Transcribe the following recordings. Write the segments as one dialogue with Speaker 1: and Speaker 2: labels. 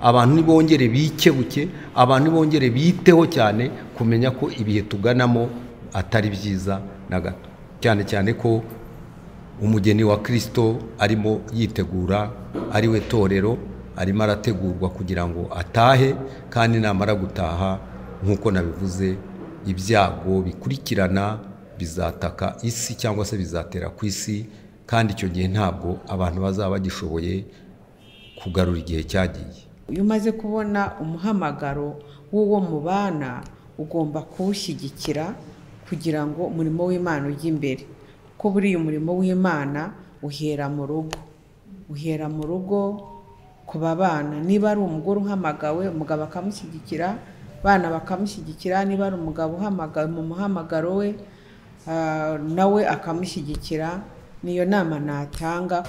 Speaker 1: abantu ntibongere bikebuke abantu ntibongere biteho cyane kumenya ko ibihe tuganamo atari byiza na gato cyane cyane ko umugeni wa kirisito arimo yitegura ari we torero arimo arategurwa kugira ngo atahe kandi namara gutaha nk'uko nabivuze ibyago bikurikirana bizataka isi cyangwa se bizatera ku isi kandi icyo gihe ntabwo abantu bazaba bagishoboye kugarura igihe cyagiye
Speaker 2: iyo umaze kubona umuhamagaro w'uwo mubana ugomba kuwushyigikira kugira ngo umurimo w'imana ujye imbere ko buriya umurimo w'imana uhera mu rugo uhera mu rugo ku babana niba ari umugore uhamagawe umugabo akamushyigikira abana bakamushyigikira niba ari umugabo uhamagawe mu muhamagaro we nawe akamushyigikira niyo nama natanga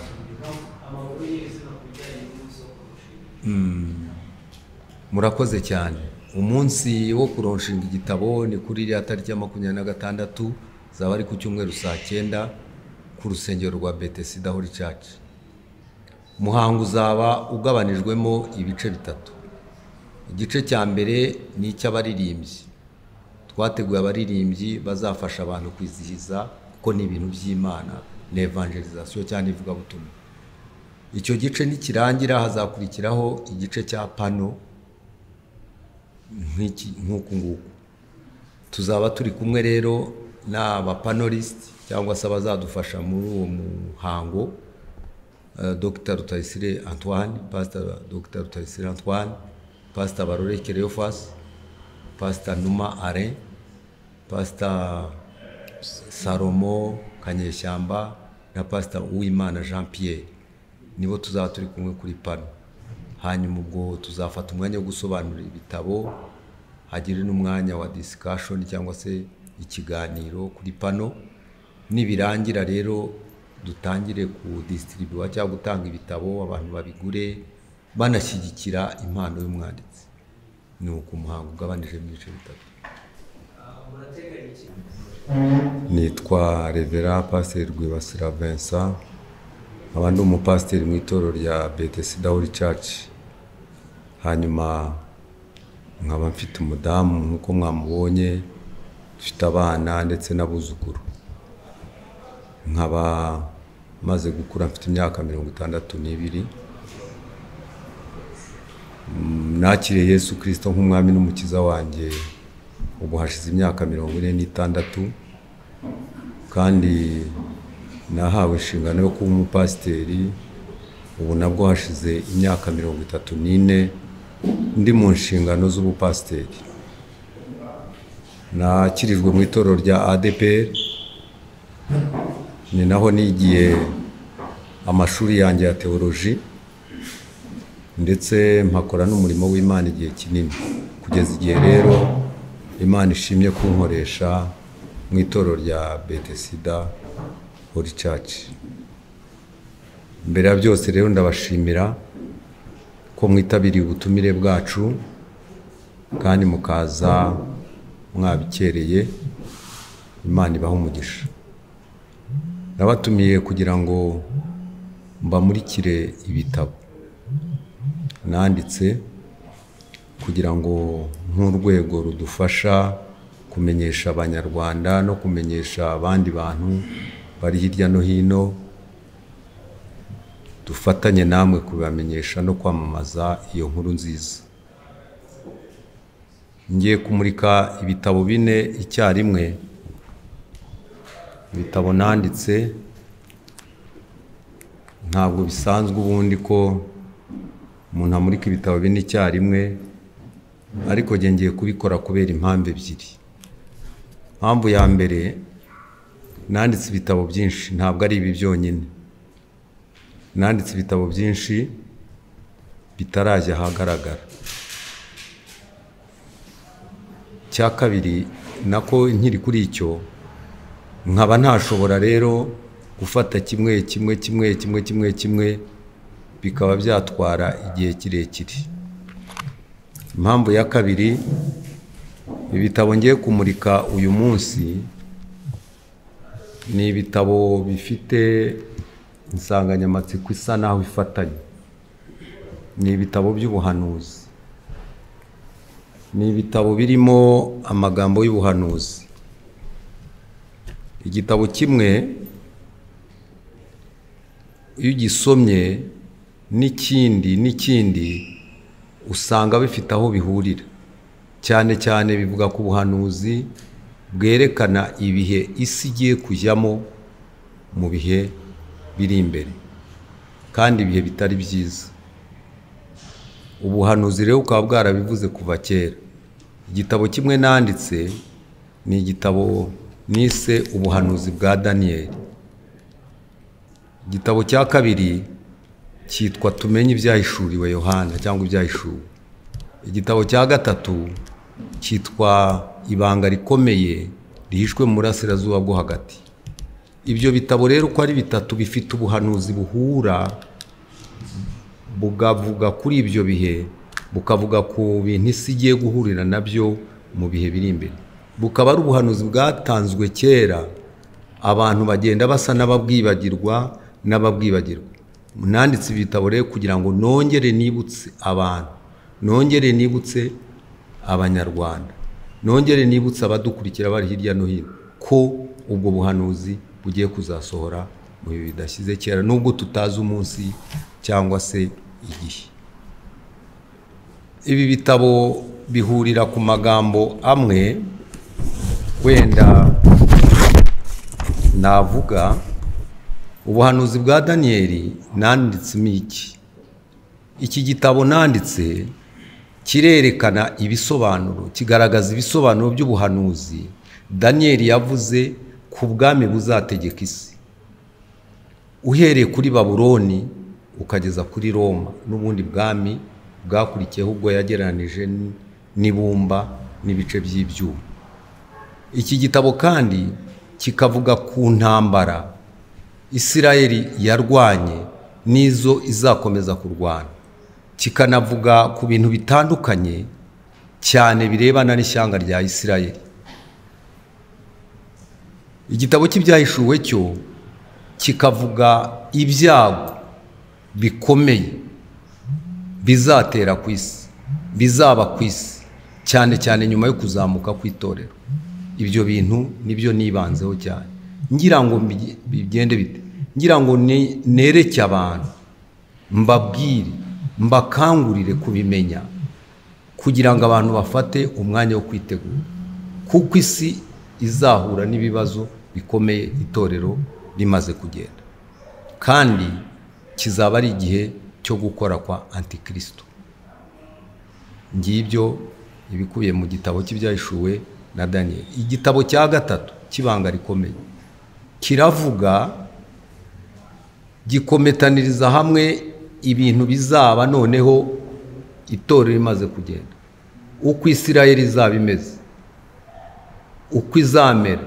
Speaker 1: murakoze cyane umunsi wo kuronshinga igitabo ni kuri iriya tariki ya makumyabiri na gatandatu zaba ari ku cyumweru saa cyenda ku rusengero rwa betesida hori caci umuhango uzaba ugabanijwemo ibice bitatu igice cya mbere ni icy'abaririmbyi twateguye abaririmbyi bazafasha abantu kwizihiza kuko ni ibintu by'imana ni evangelizasiyo cyangwa ivugabutumwa icyo gice nikirangira hazakurikiraho igice cya pano nk'uku nguku tuzaba turi kumwe rero n'abapanorisiti cyangwa se abazadufasha muri uwo muhango dr rutayisire antoine pasita dr rutayisire antoine pasita barore kereyofasi pasita numa are pasita salomo kanyeshyamba na pasita uwimana jean pierre nibo tuzaba turi kumwe kuri pano hanyuma ubwo tuzafata umwanya wo gusobanura ibitabo hagire n'umwanya wa disikashoni cyangwa se ikiganiro kuri pano nibirangira rero dutangire ku disitiribuwa cyangwa gutanga ibitabo abantu babigure banashyigikira impano y'umwanditsi ni uku umuhango ugabanije mu bice bitatu nitwa revera pasiteri rwibasira vincent nkaba ndi umupasiteri mu itoro rya betesida hori caci hanyuma nkaba mfite umudamu nk'uko mwamubonye dufite abana ndetse n'abuzukuru nkaba maze gukura mfite imyaka mirongo itandatu n'ibiri nakiriye yesu kirisito nk'umwami n'umukiza wanjye ubu hashize imyaka mirongo ine n'itandatu kandi nahawe inshingano yo kuba umupasiteri ubu nabwo hashize imyaka mirongo itatu n'ine ndi mu nshingano z'ubupasiteri nakirijwe mu itorero rya adeperi ni naho nigiye amashuri yanjye ya teoloji ndetse mpakora n'umurimo w'imana igihe kinini kugeza igihe rero imana ishimye kunkoresha mu itorero rya betesida hori caci mbere ya byose rero ndabashimira ko mwitabiriye ubutumire bwacu kandi mukaza mwabikereye imana ibaha umugisha nabatumiye kugira ngo mbamurikire ibitabo nanditse kugira ngo nk'urwego rudufasha kumenyesha abanyarwanda no kumenyesha abandi bantu bari hirya no hino dufatanye namwe kubibamenyesha no kwamamaza iyo nkuru nziza ngiye kumurika ibitabo bine icyarimwe ibitabo nanditse ntabwo bisanzwe ubundi ko umuntu amurika ibitabo bine icyarimwe ariko ngiye kubikora kubera impamvu ebyiri impamvu ya mbere nanditse ibitabo byinshi ntabwo ari ibi byonyine nanditse ibitabo byinshi bitarajya ahagaragara icya kabiri nako nkiri kuri icyo nkaba ntashobora rero gufata kimwe kimwe kimwe kimwe kimwe kimwe bikaba byatwara igihe kirekire impamvu ya kabiri ibitabo ngiye kumurika uyu munsi ni ibitabo bifite insanganyamatsiko isa naho ifatanye ni ibitabo by'ubuhanuzi ni ibitabo birimo amagambo y'ubuhanuzi igitabo kimwe iyo ugisomye n'ikindi n'ikindi usanga bifite aho bihurira cyane cyane bivuga ku buhanuzi bwerekana ibihe isi igiye kujyamo mu bihe biri imbere kandi ibihe bitari byiza ubuhanuzi rero bukaba bwarabivuze kuva kera igitabo kimwe nanditse ni igitabo nise ubuhanuzi bwa daniyeli igitabo cya kabiri cyitwa tumenye ibyahishuriwe yohana cyangwa ibyahishuwe igitabo cya gatatu cyitwa ibanga rikomeye rihishwe mu burasirazuba bwo hagati ibyo bitabo rero uko ari bitatu bifite ubuhanuzi buhura bukavuga kuri ibyo bihe bukavuga ku bintu isi igiye guhurira nabyo mu bihe biri imbere bukaba ari ubuhanuzi bwatanzwe kera abantu bagenda basa n'ababwibagirwa n'ababwibagirwa nanditse ibitabo rero kugira ngo nongere nibutse abantu nongere nibutse abanyarwanda nongere nibutse abadukurikira bari hirya no hino ko ubwo buhanuzi bugiye kuzasohora mu bihe bidashyize kera nubwo tutazi umunsi cyangwa se igihe ibi bitabo bihurira ku magambo amwe wenda navuga ubuhanuzi bwa daniyeli nanditsemo iki iki gitabo nanditse kirerekana ibisobanuro kigaragaza ibisobanuro by'ubuhanuzi daniyeli yavuze ku bwami buzategeka isi uhereye kuri baburoni ukageza kuri Roma n'ubundi bwami bwakurikiyeho ubwo yagereranije n'ibumba n'ibice by'ibyuma iki gitabo kandi kikavuga ku ntambara Isirayeli yarwanye n'izo izakomeza kurwana kikanavuga ku bintu bitandukanye cyane birebana n'ishyanga rya Isirayeli igitabo cy'ibyahishuwe cyo kikavuga ibyago bikomeye bizatera ku isi bizaba ku isi cyane cyane nyuma yo kuzamuka kw'itorero ibyo bintu nibyo nibanzeho cyane ngira ngo bigende bite ngira ngo nereke abantu mbabwire mbakangurire kubimenya kugira ngo abantu bafate umwanya wo kwitegura kuko isi izahura n'ibibazo bikomeye itorero rimaze kugenda kandi kizaba ari igihe cyo gukora kwa antikirisito ngibyo ibikubiye mu gitabo cy'ibyahishuwe na daniyeli igitabo cya gatatu cy'ibanga rikomeye kiravuga gikometaniriza hamwe ibintu bizaba noneho itorero rimaze kugenda uko isirayeli izaba imeze uko izamera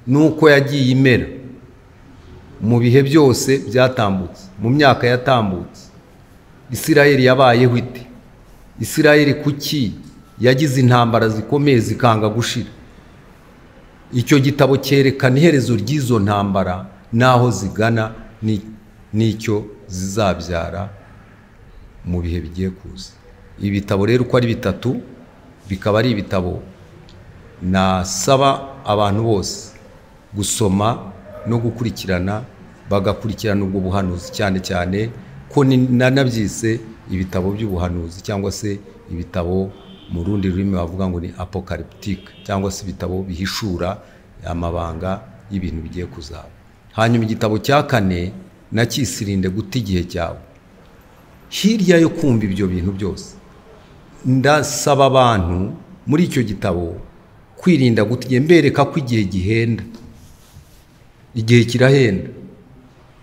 Speaker 1: n'uko yagiye imera mu bihe byose byatambutse mu myaka yatambutse isirayeli yabayeho ite isirayeli kuki yagize intambara zikomeye zikanga gushira icyo gitabo cyerekana iherezo ry'izo ntambara n'aho zigana n'icyo zizabyara mu bihe bigiye kuza ibi bitabo rero uko ari bitatu bikaba ari ibitabo nasaba abantu bose gusoma no gukurikirana bagakurikirana ubwo buhanuzi cyane cyane ko nanabyise ibitabo by'ubuhanuzi cyangwa se ibitabo mu rundi rurimi bavuga ngo ni apocalyptic cyangwa se ibitabo bihishura amabanga y'ibintu bigiye kuzaba hanyuma igitabo cya kane nakisirinde guta igihe cyawe hirya yo kumva ibyo bintu byose ndasaba abantu muri icyo gitabo kwirinda guta igihe mbereka ko igihe gihenda igihe kirahenda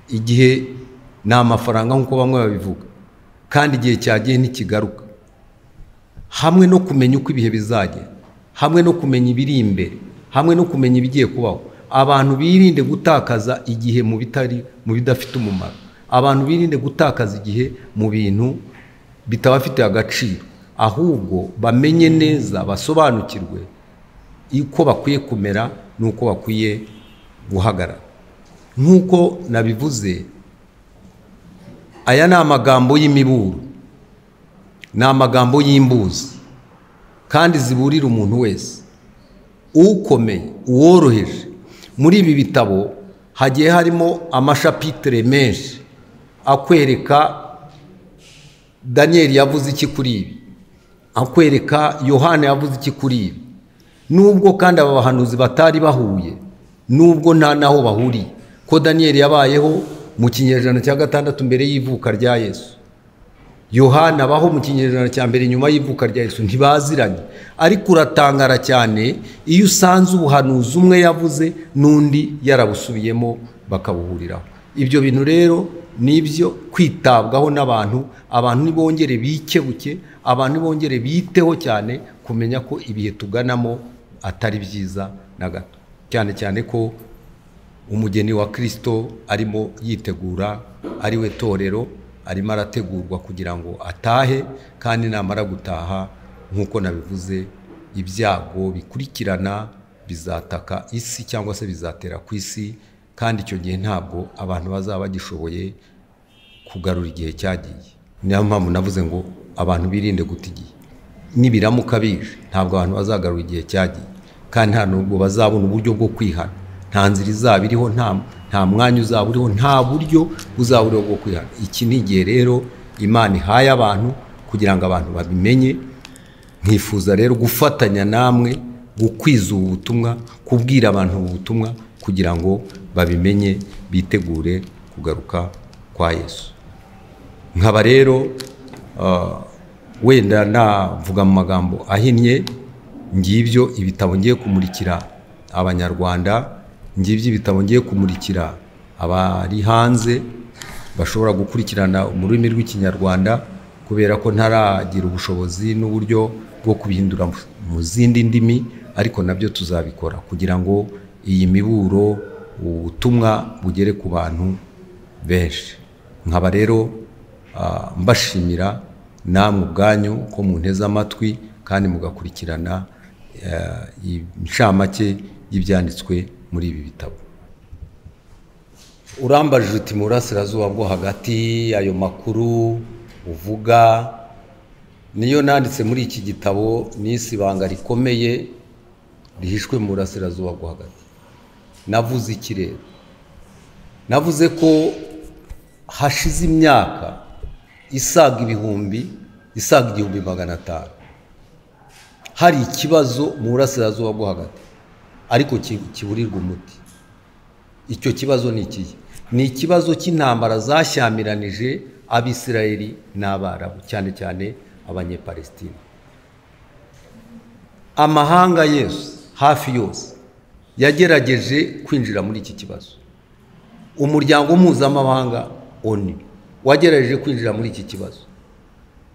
Speaker 1: igihe ni amafaranga nk'uko bamwe babivuga kandi igihe cyagiye ntikigaruka hamwe no kumenya uko ibihe bizajya hamwe no kumenya ibiri imbere hamwe no kumenya ibigiye kubaho abantu birinde gutakaza igihe mu bitari mu bidafite umumaro abantu birinde gutakaza igihe mu bintu bitabafitiye agaciro ahubwo bamenye neza basobanukirwe uko bakwiye kumera n'uko bakwiye guhagarara nk'uko nabivuze aya ni amagambo y'imiburo ni amagambo y'imbuzi kandi ziburira umuntu wese ukomeye uworoheje muri ibi bitabo hagiye harimo amashapitire menshi akwereka daniyeli yavuze iki kuri ibi akwereka yohana yavuze iki kuri ibi nubwo kandi aba bahanuzi batari bahuye nubwo nta n'aho bahuriye ko daniyeli yabayeho mu kinyejana cya gatandatu mbere y'ivuka rya yesu yohana abaho mu kinyejana cya mbere nyuma y'ivuka rya yesu ntibaziranye ariko uratangara cyane iyo usanze ubuhanuzi umwe yavuze n'undi yarabusubiyemo bakabuhuriraho ibyo bintu rero ni ibyo kwitabwaho n'abantu abantu ntibongere bikebuke abantu ntibongere biteho cyane kumenya ko ibihe tuganamo atari byiza na gato cyane cyane ko umugeni wa kirisito arimo yitegura ari we torero arimo arategurwa kugira ngo atahe kandi namara gutaha nk'uko nabivuze ibyago bikurikirana bizataka isi cyangwa se bizatera ku isi kandi icyo gihe ntabwo abantu bazaba bagishoboye kugarura igihe cyagiye niyo mpamvu navuze ngo abantu birinde guta igihe nibiramuka bije ntabwo abantu bazagarura igihe cyagiye kandi nta nubwo bazabona uburyo bwo kwihana nta nzira izaba iriho nta nta mwanya uzaba uriho nta buryo uzaba uriho bwo kwihana iki ni igihe rero imana ihaye abantu kugira ngo abantu babimenye nkifuza rero gufatanya namwe gukwiza ubu butumwa kubwira abantu ubu butumwa kugira ngo babimenye bitegure kugaruka kwa yesu nkaba rero wenda navuga mu magambo ahinnye ngibyo ibitabo ngiye kumurikira abanyarwanda ngibyo ibitabo ngiye kumurikira abari hanze bashobora gukurikirana mu rurimi rw'ikinyarwanda kubera ko ntaragira ubushobozi n'uburyo bwo kubihindura mu zindi ndimi ariko nabyo tuzabikora kugira ngo iyi miburo ubutumwa bugere ku bantu benshi nkaba rero mbashimira namwe ubwanyu ko munteze amatwi kandi mugakurikirana inshamake y'ibyanditswe muri ibi bitabo urambajije uti mu burasirazuba bwo hagati ayo makuru uvuga niyo nanditse muri iki gitabo n'isi ibanga rikomeye rihishwe mu burasirazuba bwo hagati navuze iki rero navuze ko hashize imyaka isaga ibihumbi isaga igihumbi magana atanu hari ikibazo mu burasirazuba bwo hagati ariko kiburirwa umuti icyo kibazo ni ikihe ni ikibazo cy'intambara zashyamiranyije abisirayeli n'abarabu cyane cyane abanyepalesitine amahanga yose hafi yose yagerageje kwinjira muri iki kibazo umuryango mpuzamahanga oni wagerageje kwinjira muri iki kibazo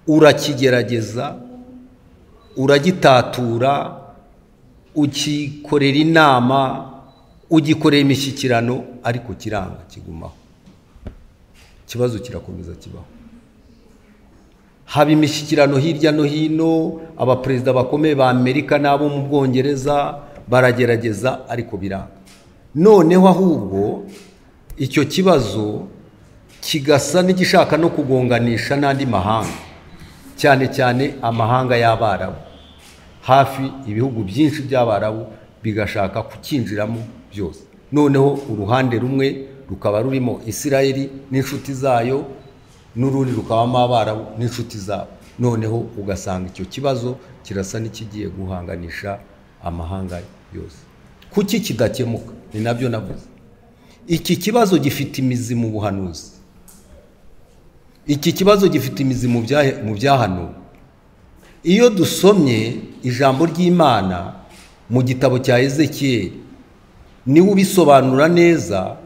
Speaker 1: urakigerageza uragitatura ukikorera inama ugikorera imishyikirano ariko kiranga kigumaho ikibazo kirakomeza kibaho haba imishyikirano hirya no hino abaperezida bakomeye ba amerika n'abo mu bwongereza baragerageza ariko biranga noneho ahubwo icyo kibazo kigasa n'igishaka no kugonganisha n'andi mahanga cyane cyane amahanga y'abarabu hafi ibihugu byinshi by'abarabu bigashaka kukinjiramo byose noneho uruhande rumwe rukaba rurimo isirayeli n'inshuti zayo n'urundi rukabamo abarabu n'inshuti zabo noneho ugasanga icyo kibazo kirasa n'ikigiye guhanganisha amahanga yose kuki kidakemuka ni nabyo navuze iki kibazo gifite imizi mu buhanuzi iki kibazo gifite imizi mu byahanuwe iyo dusomye ijambo ry'imana mu gitabo cya ezekiyeli niwe ubisobanura neza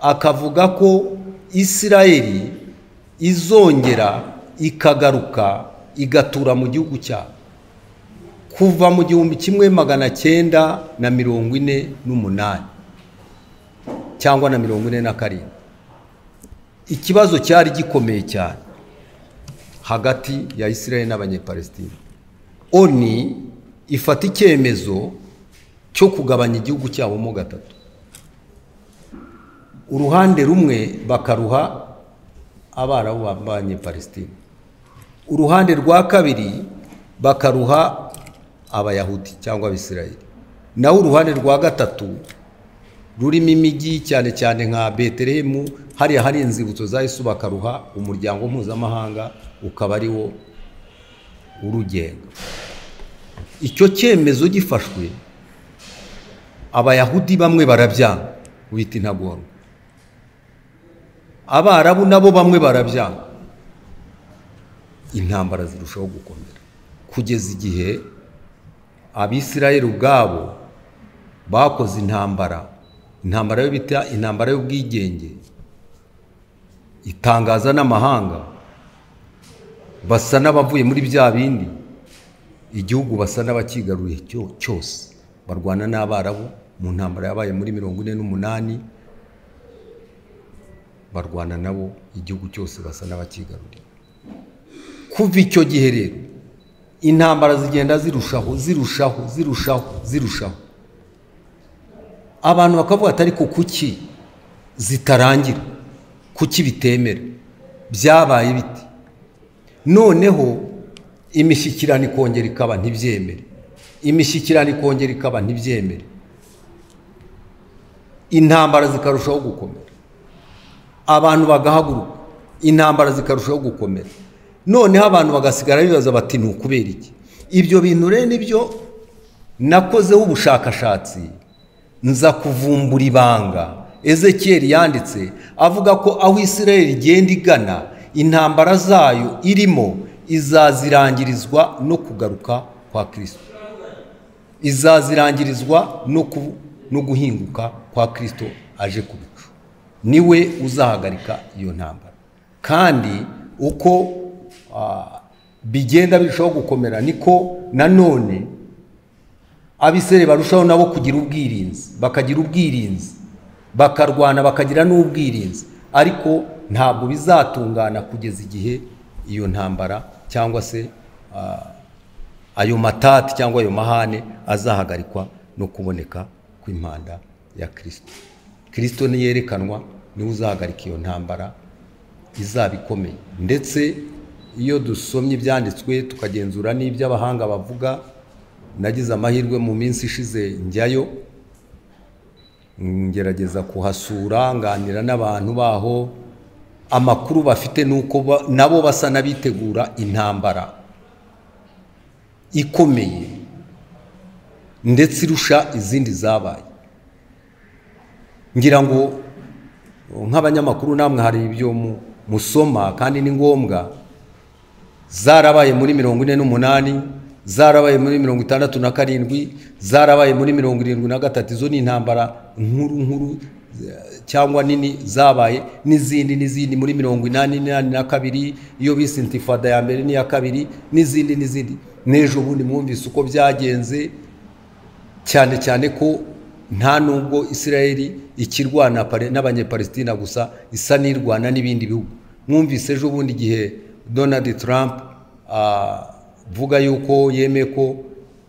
Speaker 1: akavuga ko isirayeli izongera ikagaruka igatura mu gihugu cyabo kuva mu gihumbi kimwe magana cyenda na mirongo ine n'umunani cyangwa na mirongo ine na karindwi ikibazo cyari gikomeye cyane hagati ya Israel n'abanyepalesitine oni ifata icyemezo cyo kugabanya igihugu cyabo mo gatatu uruhande rumwe bakaruha abarabu b'abanyepalesitine uruhande rwa kabiri bakaruha abayahudi cyangwa abisirayeli naho uruhande rwa gatatu rurimo imijyi cyane cyane nka beterehemu hariya hari inzibutso za yesu bakaruha umuryango mpuzamahanga ukaba ari wo urugenga icyo cyemezo gifashwe abayahudi bamwe barabyanga wita intagorwa abarabu nabo bamwe barabyanga intambara zirushaho gukomera kugeza igihe abisirayeli ubwabo bakoze intambara intambara yo bita intambara y'ubwigenge itangaza n'amahanga basa n'abavuye muri bya bindi igihugu basa n'abakigaruye cyose barwana n'abarabu mu ntambara yabaye muri mirongo ine n'umunani barwana nabo igihugu cyose basa n'abakigaruriye kuva icyo gihe rero intambara zigenda zirushaho zirushaho zirushaho zirushaho abantu bakavuga ati ariko kuki zitarangira kuki bitemera byabaye biti noneho imishyikirano ikongera ikaba ntibyemere imishyikirano ikongera ikaba ntibyemere intambara zikarushaho gukomera abantu bagahaguruka intambara zikarushaho gukomera noneho abantu bagasigara bibaza bati ni ukubera iki ibyo bintu rero nibyo nakozeho ubushakashatsi nza kuvumbura ibanga ezekiyeri yanditse avuga ko aho israel igenda igana intambara zayo irimo izazirangirizwa no kugaruka kwa kirisito izazirangirizwa no guhinguka kwa kirisito aje ku bicu niwe uzahagarika iyo ntambara kandi uko bigenda birushaho gukomera niko nanone abisere barushaho nabo kugira ubwirinzi bakagira ubwirinzi bakarwana bakagira n'ubwirinzi ariko ntabwo bizatungana kugeza igihe iyo ntambara cyangwa se ayo matati cyangwa ayo mahane azahagarikwa no kuboneka kw'impanda ya kirisito kirisito niyerekanwa niwe uzahagarika iyo ntambara izaba ikomeye ndetse iyo dusomye ibyanditswe tukagenzura n'ibyo abahanga bavuga nagize amahirwe mu minsi ishize njyayo ngerageza kuhasura nganira n'abantu baho amakuru bafite ni uko nabo basa n'abitegura intambara ikomeye ndetse irusha izindi zabaye ngira ngo nk'abanyamakuru namwe hari ibyo musoma kandi ni ngombwa zarabaye muri mirongo ine n'umunani zarabaye muri mirongo itandatu na karindwi zarabaye muri mirongo irindwi na gatatu izo ni intambara nkuru nkuru cyangwa nini zabaye n'izindi n'izindi muri mirongo inani n'inani na kabiri iyo bise intifada ya mbere n'iya kabiri n'izindi n'izindi n'ejo bundi mwumvise uko byagenze cyane cyane ko nta nubwo israeli ikirwana n'abanyepalesitina gusa isa n'irwana n'ibindi bihugu mwumvise ejo bundi igihe donald trump avuga yuko yemeye ko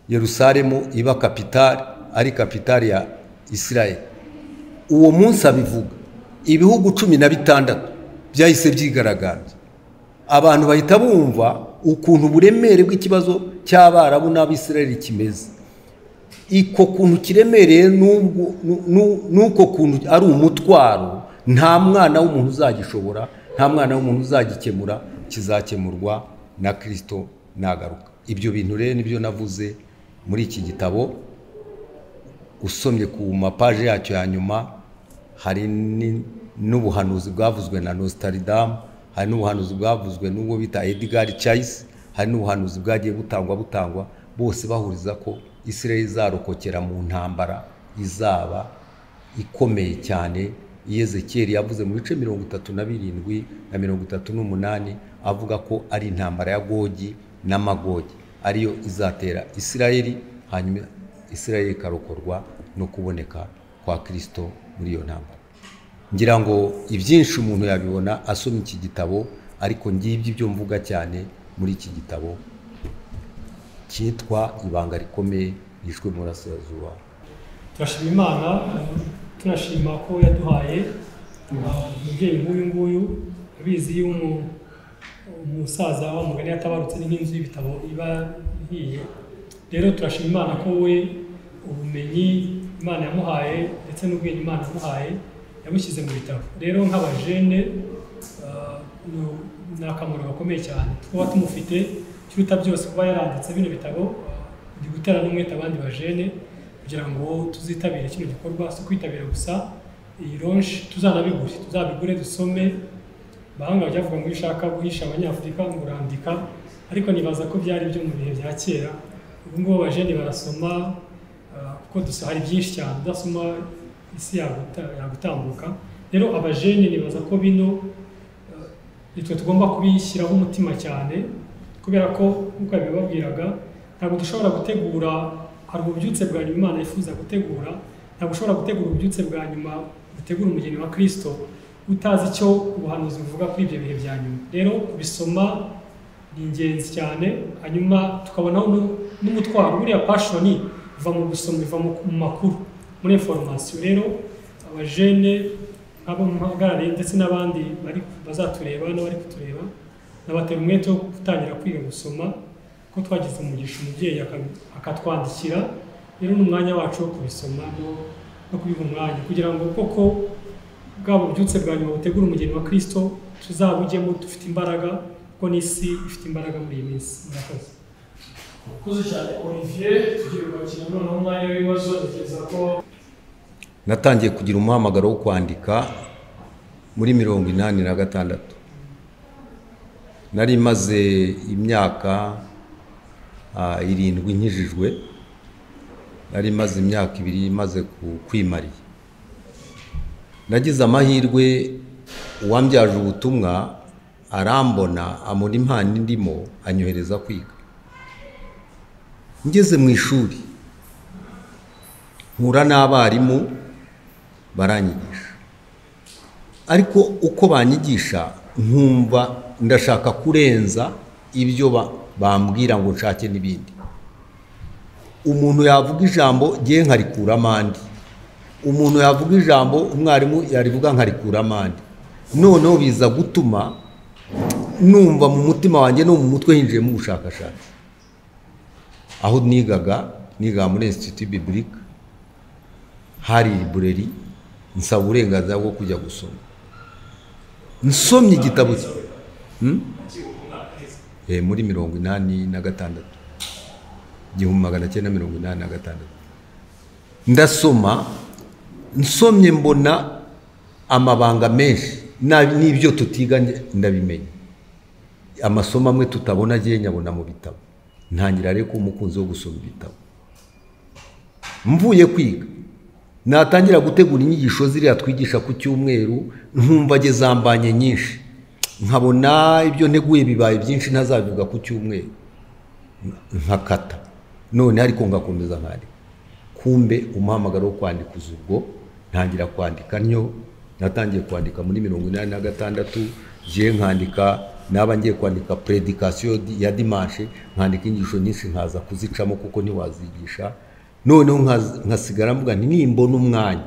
Speaker 1: yerusalemu iba kapitari ari kapitari ya israel uwo munsi abivuga ibihugu cumi na bitandatu byahise byigaragambya abantu bahita bumva ukuntu uburemere bw'ikibazo cy'abarabu n'abisirayeli kimeze iko kuntu kiremereye n'uko kuntu ari umutwaro nta mwana w'umuntu uzagishobora nta mwana w'umuntu uzagikemura kizakemurwa na kirisito nagaruka ibyo bintu rero nibyo navuze muri iki gitabo usomye ku mapaje yacyo ya nyuma hari n'ubuhanuzi bwavuzwe na nostaridamu hari n'ubuhanuzi bwavuzwe n'ubwo bita edgar chayisi hari n'ubuhanuzi bwagiye butangwa butangwa bose bahuriza ko israel izarokokera mu ntambara izaba ikomeye cyane yezekeri yavuze mu bice mirongo itatu na birindwi na mirongo itatu n'umunani avuga ko ari intambara ya gogi n'amagogi ariyo izatera isirayeli hanyuma isirayeli ikarokorwa no kuboneka kwa kirisito muri iyo ntambara ngira ngo ibyinshi umuntu yabibona asoma iki gitabo ariko ngibyo ibyo mvuga cyane muri iki gitabo cyitwa ibanga rikomeye yishwe mu burasirazuba
Speaker 3: turashima imana tunashima ko yaduhaye umubyeyi nk'uyu nguyu abizi y'umu umusaza wa mugani yatabarutse ni nk'inzu y'ibitabo iba ihiye rero turashima imana ko we ubumenyi imana yamuhaye ndetse n'ubwenge imana yamuhaye yabushyize mu bitabo rero nk'abajene ah, ni- ni akamaro gakomeye cyane twaba tumufite ikiruta byose kuba yaranditse bino bitabo ndi gutera n'umwete abandi bajene kugira ngo tuzitabire kino gikorwa si ukwitabira gusa iyi ronshi tuzanabigure tuzabigure dusome bahanga bajya bavuga ngo iyo ushaka guhisha abanyafurika ngo urandika ariko nibaza ko byari byo mu bihe bya kera ubu ngubu abajeni barasoma ah, kuko dusa hari byinshi cyane udasoma isi yaguta- yagutambuka rero abajeni nibaza ko bino ah, nitwe tugomba kubishyiraho umutima cyane kubera ko nk'uko yabibabwiraga ntabwo dushobora gutegura hari ububyutse bwa nyuma imana yifuza gutegura ntabwo ushobora gutegura ububyutse bwa nyuma butegura umugeni wa kirisito utazi icyo ubuhanuzi buvuga kuri ibyo bihe bya nyuma rero kubisoma ni ingenzi cyane hanyuma tukabonaho nu- n'umutwaro buriya pashoni iva mu gusoma iva mu mu makuru muri inforomasiyo rero abajene nk'abo mpagarariye ndetse n'abandi bari bazatureba n'abari kutureba nabatera umwete wo gutangira kwiga gusoma ko twagize umugisha umubyeyi aka- akatwandikira rero ni umwanya wacu wo kubisoma no- no kubiha umwanya kugira ngo koko bwa bubyutse bwa nyuma butegura umugeni wa kirisito tuzabujyemo dufite imbaraga kuko n'isi ifite imbaraga muri iyi minsi murakoze
Speaker 4: Kuzi cyane Olivier tugiye kwakira noneho umwanya w'ibibazo ntekereza ko
Speaker 1: natangiye kugira umuhamagaro wo kwandika muri mirongo inani na gatandatu nari maze imyaka ah, irindwi nkijijwe nari maze imyaka ibiri maze ku- kwimariya nagize amahirwe uwambyaje ubutumwa arambona amura impano indimo anyohereza kwiga ngeze mu ishuri mpura n'abarimu baranyigisha ariko uko banyigisha nkumva ndashaka kurenza ibyo ba- bambwira ngo nshake n'ibindi umuntu yavuga ijambo ngiye nkarikuramo andi umuntu yavuga ijambo umwarimu yarivuga nkarikuramo andi noneho biza gutuma numva mu mutima wanjye no mu mutwe hinjiyemo ubushakashatsi aho nigaga nigaga muri institut biblique hari libreri nsaba uburenganzira bwo kujya gusoma nsomye igitabo Hmm? Eh, muri mirongo inani na gatandatu igihumbi magana cyenda mirongo inani na gatandatu ndasoma nsomye mbona amabanga menshi na- n'ibyo tutiga nge- ndabimenya amasomo amwe tutabona agiye nyabona mu bitabo ntangira rero kuba umukunzi wo gusoma ibitabo mvuye kwiga natangira gutegura inyigisho ziriya twigisha ku cyumweru nkumva agezambanye nyinshi nkabona ibyo nteguye bibaye byinshi ntazabivuga ku cyumweru nkakata none ariko ngakomeza nkandika kumbe umuhamagaro wo kwandika uza ubwo ntangira kwandika ntyo natangiye kwandika muri mirongo inani na gatandatu ngiye nkandika naba ngiye kwandika predikasiyo di- ya dimanshe nkandika inyigisho nyinshi nkaza kuzicamo kuko ntiwazigisha noneho nkaza- nkasigara mvuga nti nimbona umwanya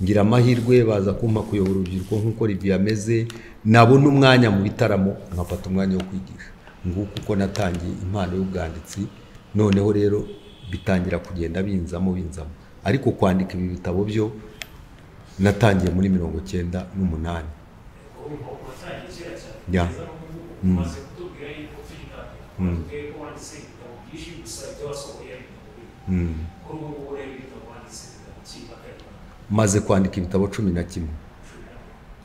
Speaker 1: ngira amahirwe baza kumpa kuyobora urubyiruko nk'uko Olivier ameze nabona umwanya mu bitaramo nkafata umwanya wo kwigisha nguko uko natangiye impano y'ubwanditsi noneho rero bitangira kugenda binzamo binzamo ariko kwandika ibi bitabo byo natangiye muri mirongo cyenda n'umunani Ya.
Speaker 5: umaze kutubwira yuko tuyitandukanye twebwe ko wanditse ibitabo byinshi gusa ibyo wasohoye ari ibitabo bimwe
Speaker 1: Mm.
Speaker 5: kuri ubu ngubu rero ibitabo wanditse ibitabo cy'impaka y'abantu
Speaker 1: maze kwandika ibitabo cumi na kimwe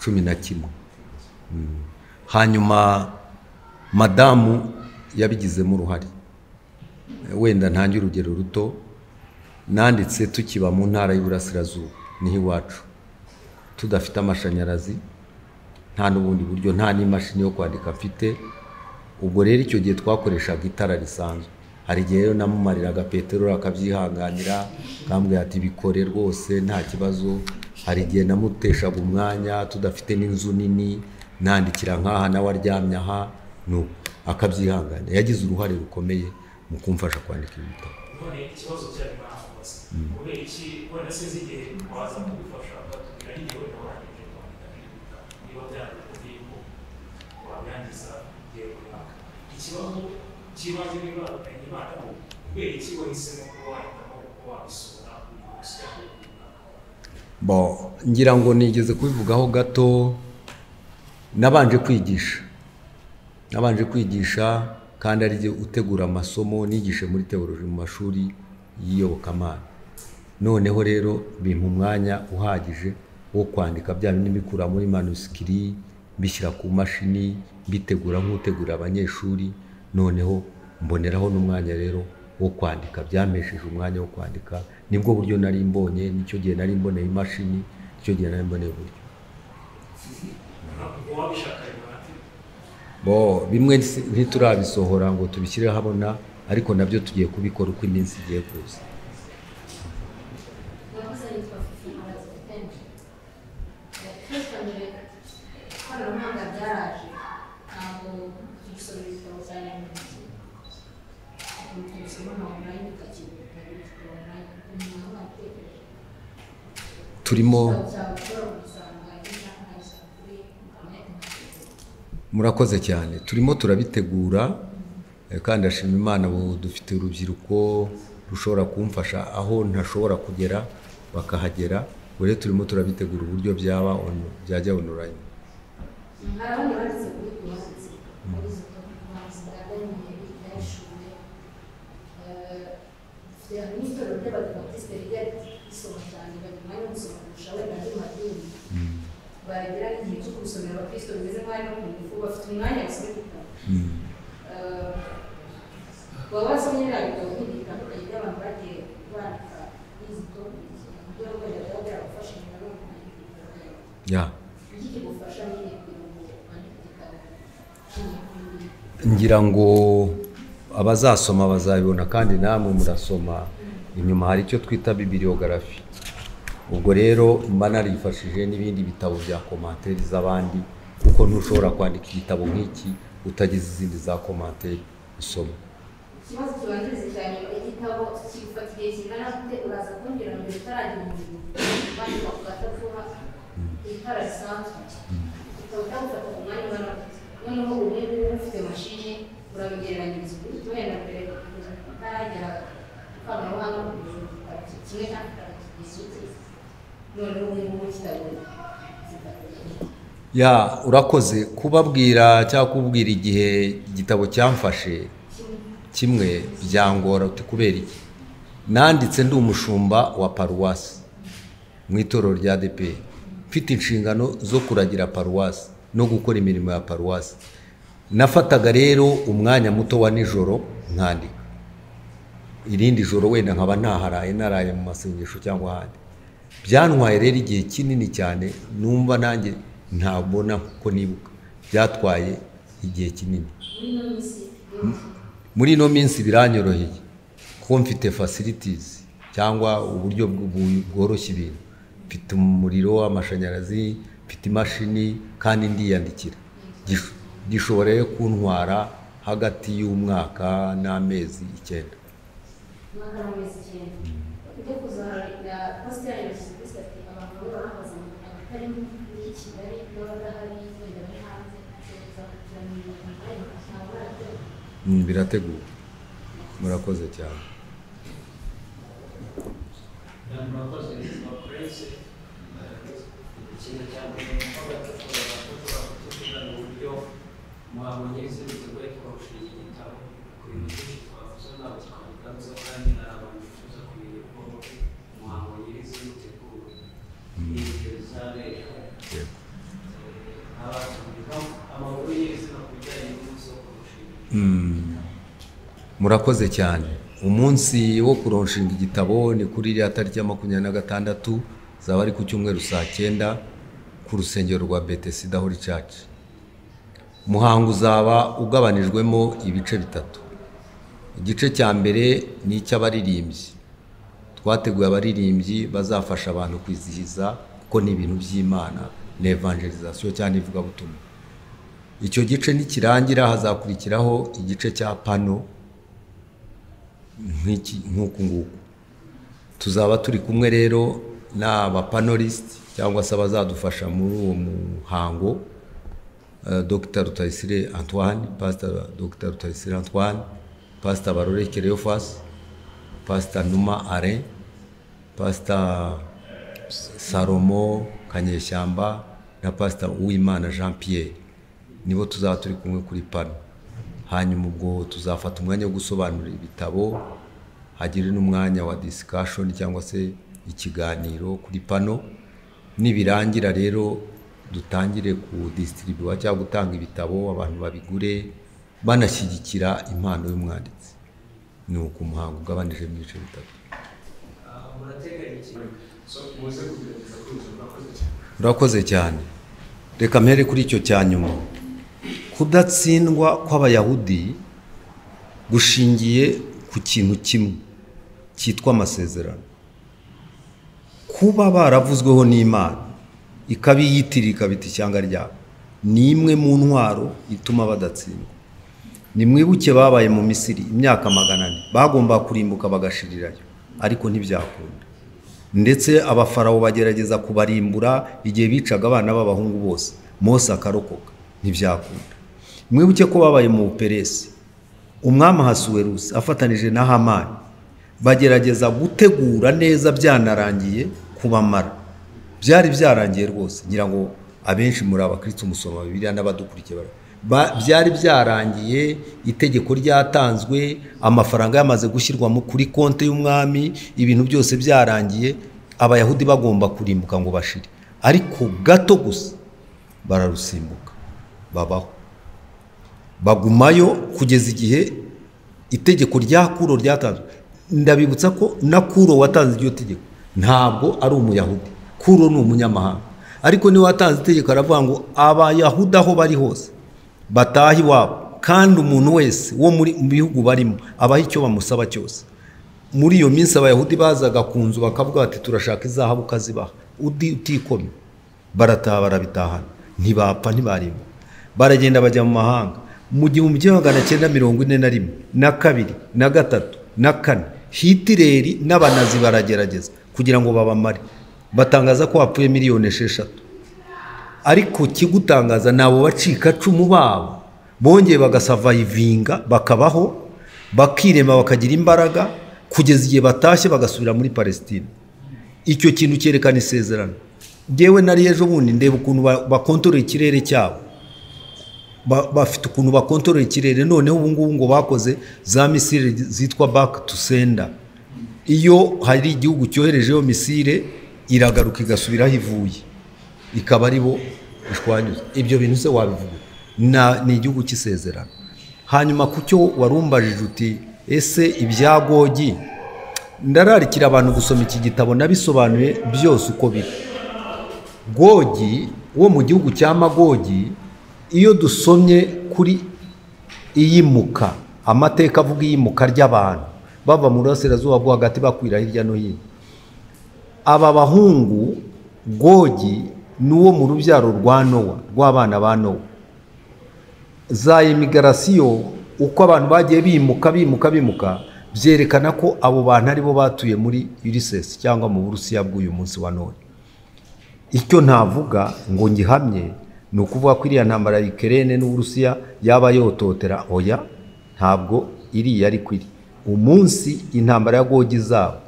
Speaker 1: cumi na kimwe Mm. hanyuma madamu yabigizemo uruhare wenda ntange urugero ruto nanditse tukiba mu ntara y'uburasirazuba niho iwacu tudafite amashanyarazi nta n'ubundi buryo nta n'imashini yo kwandika mfite ubwo rero icyo gihe twakoreshaga itara risanzwe hari igihe rero namumariraga peteroli akabyihanganira akambwira ati bikore rwose nta kibazo hari igihe namuteshaga umwanya tudafite n'inzu nini nandikira nk'aha nawe aryamye aha nuko akabyihanganira yagize uruhare rukomeye mu kumfasha kwandika ibitabo
Speaker 5: none ikibazo cyari bahamubaza kubera iki wenda sinzi igihe waza kubifasha ukatubwira n'igihe wenda warangije kwandika ibitabo niba byarikuvuye ko wabyangiza igihe ikibazo cy'ibanze n'imana imana mu kubera iki wahisemo kuba wahitamo kuba wabisura uyu munsi cyangwa uyu mwaka
Speaker 1: Bon, ngira ngo nigeze kubivugaho gato nabanje kwigisha nabanje kwigisha kandi ari jye utegura amasomo nigishe muri teoloji mu mashuri y'iyobokamana noneho rero bimpa umwanya uhagije wo kwandika bya bindi mbikura muri manusikiri mbishyira ku mashini mbitegura nk'utegura abanyeshuri noneho mboneraho n'umwanya rero wo kwandika byamesheje umwanya wo kwandika nibwo buryo nari mbonye nicyo gihe nari mboneye imashini nicyo gihe nari mboneye uburyo
Speaker 5: ntabwo wabishaka bimara ati
Speaker 1: bo bimwe si- ntiturabisohora ngo tubishyire habona ariko nabyo tugiye kubikora uko iminsi igiye kuza
Speaker 6: Wakoze yitwa Fifi Mbaza Tempe. Yakwifanyije ikoranabuhanga byaraje ntabwo gusoma ibitabo byari mu ntoki. Ubu tubisoma na online utakibona ibitabo online umuntu aba yatekereje.
Speaker 1: turimo
Speaker 6: Ibitabo byawe ushobora kubisanga iyo ushaka ukabisanga kuri internet.
Speaker 1: murakoze cyane turimo turabitegura eh, kandi ndashima imana ubu dufite urubyiruko rushobora kumfasha aho ntashobora kugera bakahagera ubu rero turimo turabitegura uburyo byaba on- byajya onorayini
Speaker 6: Hari abandi banditse kuri tuwanditse muri izo tuwanditse bwa Daniel Ndayishimiye. hari n'itorero ry'abadivantisite rijya risoma cyane baguma no gusoma kurusha wenda andi madini bagera n'igihe cyo gusomera abakristo bimeze nk'aho ari no ku ngufu bafite umwanya basoma ibitabo Eh, baba basomye biriya bitabo bindi bitandukanye by'abantu bagiye bandika n'izito ibyo rwego biba byarabafashije na none kwandika ibitabo byabo
Speaker 1: ya
Speaker 6: ikigufasha nyine kugira ngo wandike igitabo kinini kuri buri
Speaker 1: ngira ngo abazasoma bazabibona kandi namwe murasoma inyuma hari icyo twita bibiliyogarafi ubwo rero mba narifashije n'ibindi bitabo bya komantere z'abandi kuko ntushobora kwandika igitabo nk'iki utagize izindi za komantere usoma
Speaker 6: ikibazo kibanziriza cyane igitabo kigufata igihe kingana gute uraza kumbwira ngo utarajya mu bintu bandika ku gatapuha itara risanzwe igitabo cyagufata ku mwanya ungana gute noneho umwe muri bo ufite mashini urabigereranyiriza ukuri kumwe na mbere kugeza ku itaragera ikoranabuhanga ku ijuru kimwe kandi kikigeza iki noneho ubu ngubu kitabona
Speaker 1: ya urakoze kubabwira cyangwa kubwira igihe igitabo cyamfashe kimwe byangora uti kubera iki nanditse ndi umushumba wa paruwasi mu itorero rya DP mfite inshingano zo kuragira paruwasi no gukora imirimo ya paruwasi nafataga rero umwanya muto wa nijoro nkandika irindi joro wenda nkaba ntaharaye naraye mu masengesho cyangwa ahandi byantwaye rero igihe kinini cyane numva nanjye ntabona ko nibuka byatwaye igihe kinini
Speaker 6: muri ino minsi
Speaker 1: muri ino minsi biranyoroheye kuko mfite facilities cyangwa uburyo bw- bu- bworoshye ibintu mfite umuriro w'amashanyarazi mfite imashini kandi ndiyandikira Gish- gishobora rero kuntwara hagati y'umwaka n'amezi icyenda
Speaker 6: magana amezi icyenda ujya kuzahara posite yayo serivisi ati abantu bamwe barahagaze mu Rwanda atari muri kigali n'abadahari wenda bari hanze kugerageza kugirango abantu ntabwo barategura
Speaker 1: Mm, birateguwe murakoze cyane
Speaker 4: murakoze bakuretse ikintu cya mbere ni uko badukorera bakora kutubwira mu buryo muhabonye ibisubizo bari kubarusha iki gitabo ku bintu byinshi twavuze ntabwo twabigarutse kandi hari abantu bifuza kumenya uko muhabonye ibisubizo mutegura n'ibitekerezo rero
Speaker 1: Yego.
Speaker 4: abatumirwa amakuru y'ibizima ku bijyanye n'umunsi wo kurushinga
Speaker 1: Mm. murakoze cyane umunsi wo kuronshinga igitabo ni kuri iriya tariki ya makumyabiri na gatandatu zaba ari ku cyumweru saa cyenda ku rusengero rwa betesida holy church umuhango uzaba ugabanijwemo ibice bitatu igice cya mbere ni icy'abaririmbyi twateguye abaririmbyi bazafasha abantu kwizihiza kuko ni ibintu by'imana ni evangelizasiyo cyangwa ivugabutumwa icyo gice nikirangira hazakurikiraho igice cya pano nk'iki- nk'uku nguku tuzaba turi kumwe rero n'abapanorisiti cyangwa se abazadufasha muri uwo muhango eh, dr rutayisire antoine pastor dr rutayisire antoine pastor barore kereyofasi pastor numa alain pastor salomo kanyeshyamba na pastor uwimana jean pierre nibo tuzaba turi kumwe kuri pano hanyuma ubwo tuzafata umwanya wo gusobanura ibitabo hagire n'umwanya wa disikashoni cyangwa se ikiganiro kuri pano nibirangira rero dutangire ku disitiribuwa cyangwa gutanga ibitabo abantu babigure banashyigikira impano y'umwanditsi ni uku umuhango ugabanije mu bice bitatu
Speaker 4: Ah, murateganya iki so muze kugerageza kuzuza murakoze cyane
Speaker 1: urakoze cyane reka mpere kuri icyo cya nyuma kudatsindwa kw'abayahudi gushingiye ku kintu kimwe cyitwa amasezerano kuba baravuzweho n'imana ikabiyitirira ikabita ishyanga ryabo ni imwe mu ntwaro ituma badatsindwa nimwibuke babaye mu misiri imyaka magana ane bagombaga kurimbuka bagashirirayo ariko ntibyakunda ndetse abafarawo bagerageza kubarimbura igihe bicaga abana b'abahungu bose mose akarokoka ntibyakunda mwibuke ko babaye mu buperesi umwami ahasuwerusi afatanije na hamani bagerageza gutegura neza byanarangiye kubamara byari byarangiye rwose ngira ngo abenshi muri abakristo musoma bibiliya n'abadukurikiye bara- ba- byari byarangiye itegeko ryatanzwe amafaranga yamaze gushyirwa mu- kuri konti y'umwami ibintu byose byarangiye abayahudi bagomba kurimbuka ngo bashire ariko gato gusa bararusimbuka babaho bagumayo kugeza igihe itegeko rya kuro ryatanzwe ndabibutsa ko na kuro watanze iryo tegeko ntabwo ari umuyahudi kuro ni umunyamahanga ariko niwe watanze itegeko aravuga ngo abayahudi aho bari hose batahe iwabo kandi umuntu wese wo muri mu bihugu barimo abaha icyo bamusaba cyose muri iyo minsi abayahudi bazaga ku nzu bakavuga bati turashaka izahabu ukazibaha uti- utikomye barataha barabitahana ntibapfa ntibarimbuka baragenda bajya mu mahanga mu gihumbi kimwe magana cyenda mirongo ine na rimwe na kabiri na gatatu na kane hitireri n'abanazi baragerageza kugira ngo babamare batangaza ko hapfuye miliyoni esheshatu ariko kigutangaza ni abo bacikacumu babo bongeye bagasavayivinga bakabaho bakirema bakagira imbaraga kugeza igihe batashye bagasubira muri palesitine icyo kintu cyerekana isezerano ngewe nari ejo bundi ndeba ukuntu ba- bakontorora ikirere cyabo ba- bafite ukuntu bakontorora ikirere noneho ubu ngubu ngo bakoze za misile zitwa back to sender iyo hari igihugu cyoherejeho misile iragaruka igasubiraho ivuye ikaba ari bo ishwanyuza ibyo bintu se wabivuga Na- ni igihugu cy'isezerano hanyuma ku cyo warumbajije uti ese ibya gogi ndararikira abantu gusoma iki gitabo nabisobanuye byose uko biri gogi wo mu gihugu cya magogi iyo dusomye kuri iyimuka amateka avuga iyimuka ry'abantu bava mu burasirazuba bwo hagati bakwira hirya no hino aba bahungu gogi ni uwo mu rubyaro rwa nowa rw'abana ba nowa za imigarasiyo uko abantu bagiye bimuka bimuka bimuka byerekana ko abo bantu aribo batuye muri ulisesi cyangwa mu burusiya bw'uyu munsi wa none icyo navuga ngo ngihamye ni ukuvuga ko iriya ntambara ya ikerene n'uburusiya yaba yototera oya ntabwo iriya ariko iri umunsi intambara ya gogi zabo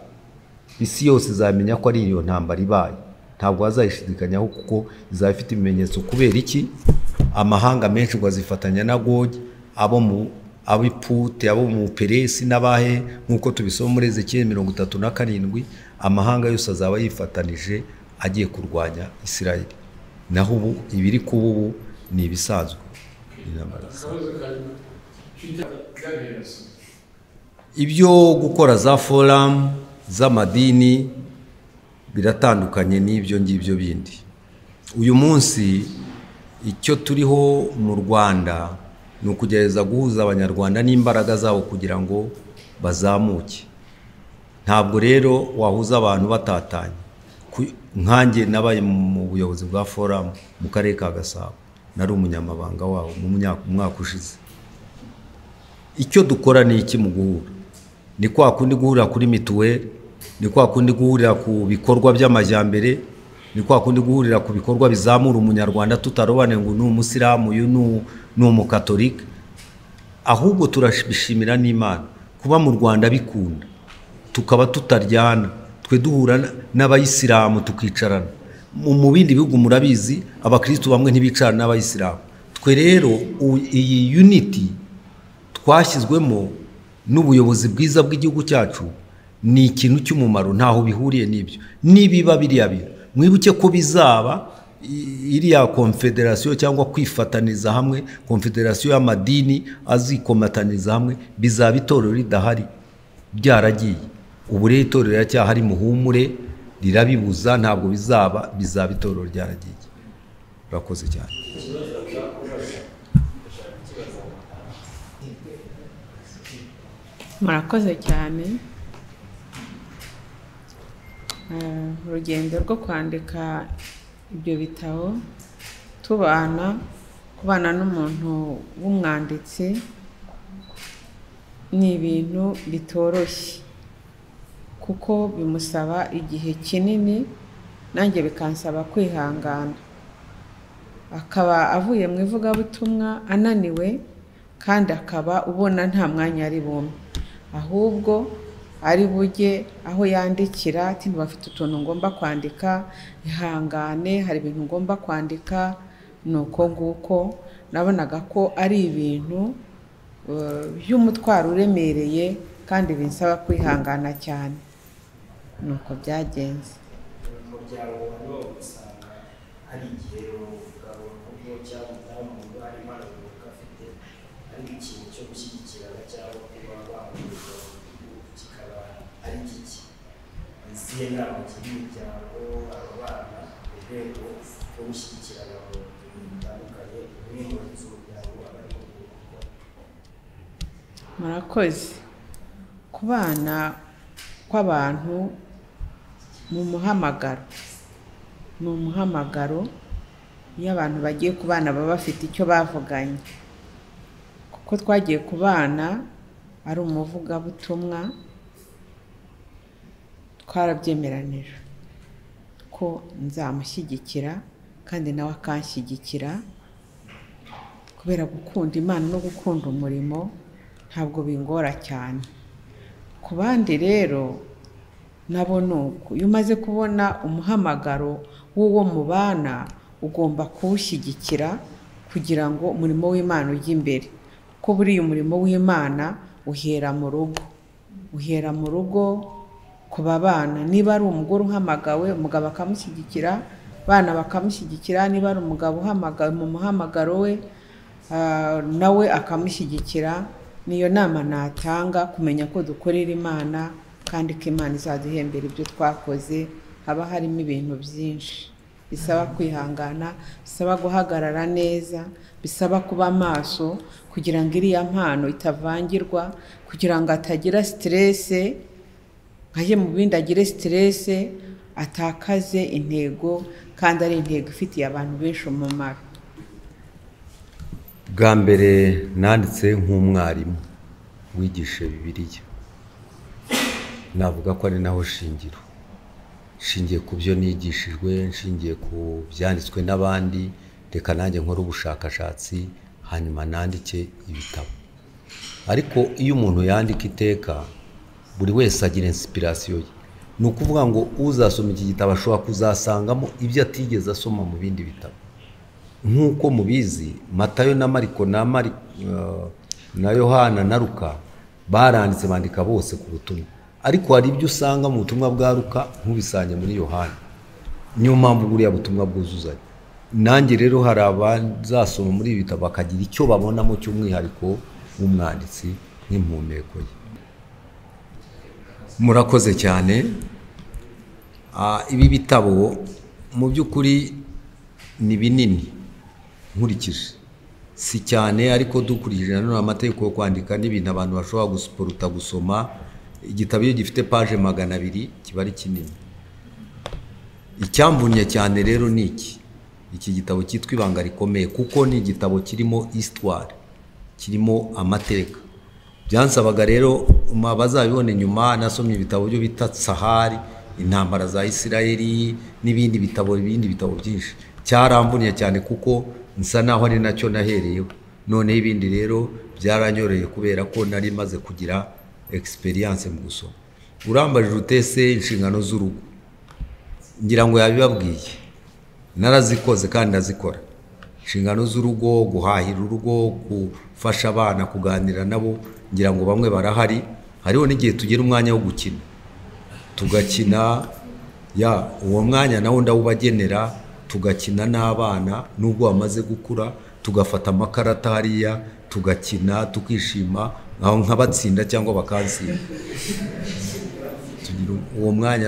Speaker 1: isi yose izamenya ko ari iyo ntambara ibaye ntabwo bazayishidikanyaho kuko izaba ifite ibimenyetso kubera iki amahanga menshi ngo azifatanya na gogi abo mu abipute abo mu peresi n'abahe nk'uko tubisoma muri ezekiyeli mirongo itatu na karindwi amahanga yose azaba yifatanije agiye kurwanya isirayeli naho ubu ibiri kuba ubu ni ibisanzwe Intambara isanzwe.
Speaker 4: akabazo karimo byagaragaza
Speaker 1: ibyo gukora za foramu z'amadini biratandukanye n'ibyo ngibyo bindi uyu munsi icyo turiho mu rwanda ni ukugerageza guhuza abanyarwanda n'imbaraga zabo kugira ngo bazamuke ntabwo rero wahuza abantu batatanye Ku- nkanjye nabaye mu buyobozi bwa foramu mu karere ka gasabo nari umunyamabanga wabo mu myaka- mu mwaka ushize icyo dukora ni iki mu guhura ni kwa kundi guhurira kuri mituweli ni kwa kundi guhurira ku bikorwa by'amajyambere ni kwa kundi guhurira ku bikorwa bizamura umunyarwanda tutarobaneye ngo ni umusilamu uyu ni u- ni umukatolika ahubwo turabishimira n'imana kuba mu rwanda bikunda tukaba tutaryana twe duhura na- n'abayisilamu tukicarana mu mu bindi bihugu murabizi abakirisitu bamwe ntibicarana n'abayisilamu twe rero u- iyi unity twashyizwemo n'ubuyobozi bwiza bw'igihugu cyacu ni ikintu cy'umumaro ntaho bihuriye n'ibyo nibiba biriya bintu mwibuke ko bizaba i- iriya konfederasiyo cyangwa kwifataniza hamwe konfederasiyo y'amadini azikomataniza hamwe bizaba itorero ridahari byaragiye ubu rero itorero riracyahari muhumure rirabibuza ntabwo bizaba bizaba itorero ryaragiye urakoze cyane
Speaker 2: murakoze cyane Eh, urugendo rwo kwandika ibyo bitabo tubana kubana n'umuntu w'umwanditsi ni ibintu bitoroshye kuko bimusaba igihe kinini nanjye bikansaba kwihangana akaba avuye mu ivugabutumwa ananiwe kandi akaba ubona nta mwanya ari bumwe ahubwo ari bujye aho yandikira ati ntibafite utuntu ngomba kwandika ihangane hari ibintu ngomba kwandika ni uko nguko nabonaga ko ari ibintu eh, by'umutwaro uremereye kandi binsaba kwihangana cyane ni uko byagenze
Speaker 5: mu muryango wa none usanga hari igihe umugabo muto cyangwa umudamu muto hari impano runaka afite ariko ikintu cyo gushyigikirana cyangwa kuba bamuhuza mu gihugu kikaba ari gike izihe nama gira imiryango aba bana mu rwego rwo gushyigikirana mu bintu bitandukanye bimwe mu nzu umuryango aba arimo gukora
Speaker 2: murakoze kubana kw'abantu mu muhamagaro ni umuhamagaro iyo abantu bagiye kubana baba bafite icyo bavuganye kuko twagiye kubana ari umuvugabutumwa twarabyemeranije ko nzamushyigikira kandi nawe akanshyigikira kubera gukunda imana no gukunda umurimo ntabwo bingora cyane ku bandi rero nabo ni uko iyo umaze kubona umuhamagaro w'uwo mubana ugomba kuwushyigikira kugira ngo umurimo w'imana ujye imbere ko buriya umurimo w'imana uhera mu rugo uhera mu rugo ku babana niba ari umugore uhamagawe umugabo akamushyigikira abana bakamushyigikira niba ari umugabo uhamagawe mu muhamagaro we ah, nawe akamushyigikira niyo nama natanga kumenya ko dukorera imana kandi ko imana izaduhembera ibyo twakoze haba harimo ibintu byinshi bisaba kwihangana bisaba guhagarara neza bisaba kuba maso kugira ngo iriya mpano itavangirwa kugira ngo atagira siterese ajye mu bindi agire siterese atakaze intego kandi ari intego ifitiye abantu benshi umumaro
Speaker 1: bwa mbere nanditse nk'umwarimu wigisha bibiliya navuga ko ari naho shingiro nshingiye ku byo nigishijwe nshingiye ku byanditswe n'abandi reka nanjye nkore ubushakashatsi hanyuma nandike ibitabo ariko iyo umuntu yandika iteka buri wese agira insipirasiyo ye ni ukuvuga ngo uzasoma iki gitabo ashobora kuzasangamo ibyo atigeze asoma mu bindi bitabo nk'uko mubizi matayo na mariko na mari eh, na yohana na ruka baranditse bandika bose ku butumwa ariko hari ibyo usanga mu butumwa bwa ruka nk'ubisanga muri yohana niyo mpamvu buriya butumwa bwuzuzanya nanjye rero hari abazasoma muri ibi bitabo bakagira icyo babonamo cy'umwihariko w'umwanditsi nk'impumeko ye murakoze cyane Ah, ibi bitabo mu by'ukuri ni binini nkurikije si cyane ariko dukurikije nanone amategeko yo kwandika n'ibintu abantu bashobora gusuporuta gusoma igitabo iyo gifite paje magana abiri kiba ari kinini icyamvunnye cyane rero ni iki iki gitabo cyitwa ibanga rikomeye kuko ni igitabo kirimo isitware kirimo amateka byansabaga rero bazabibone nyuma nasomye ibitabo byo bita sahari intambara za isirayeli n'ibindi bitabo ibindi bitabo byinshi cyaramvuniye cyane kuko nsa naho ari nacyo nahereyeho noneho ibindi rero byaranyoreye kubera ko nari maze kugira egisperiyanse mu gusoma urambajije utese inshingano z'urugo ngira ngo yabibabwiye narazikoze kandi ndazikora inshingano z'urugo guhahira urugo gufasha abana kuganira nabo ngira ngo bamwe barahari hariho n'igihe tugira umwanya wo gukina tugakina ya uwo mwanya nawo ndawubagenera tugakina n'abana nubwo bamaze gukura tugafata amakarata hariya tugakina tukishima nkabatsinda cyangwa bakansinda tugira uwo mwanya